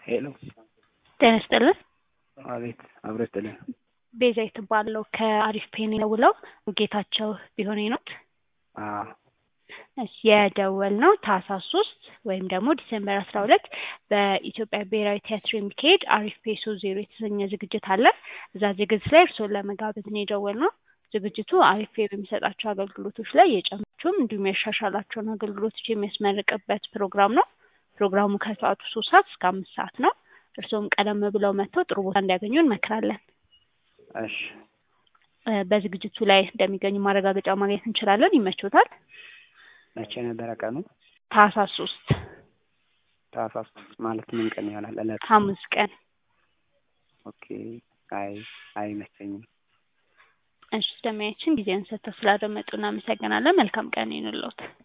ሄሎ ጤና ይስጥልን። አቤት አብሮ ይስጥልን። ቤዛ የተባለው ከአሪፍ ፔን የደውለው ጌታቸው ቢሆኔ ኖት። አዎ እሺ የደወል ነው ታህሳስ ሶስት ወይም ደግሞ ዲሴምበር አስራ ሁለት በኢትዮጵያ ብሔራዊ ቲያትር የሚካሄድ አሪፍ ፔሶ ዜሮ የተሰኘ ዝግጅት አለ። እዛ ዝግጅት ላይ እርስዎን ለመጋበዝ ነው የደወል ነው። ዝግጅቱ አሪፍ ፔ በሚሰጣቸው አገልግሎቶች ላይ የጨመራቸውም እንዲሁም ያሻሻላቸውን አገልግሎቶች የሚያስመርቅበት ፕሮግራም ነው። ፕሮግራሙ ከሰዓቱ ሶስት ሰዓት እስከ አምስት ሰዓት ነው። እርስዎም ቀደም ብለው መጥተው ጥሩ ቦታ እንዲያገኙ እንመክራለን። እሺ እ በዝግጅቱ ላይ እንደሚገኙ ማረጋገጫ ማግኘት እንችላለን። ይመቾታል? መቼ ነበረ ቀኑ? ታህሳስ ሶስት ታህሳስ ማለት ምን ቀን ይሆናል? እለት ሐሙስ ቀን። ኦኬ። አይ አይመቸኝም። እሺ ስለሚያችን ጊዜን ሰጥተው ስላደመጡ እናመሰግናለን። መልካም ቀን ይሁንልዎት።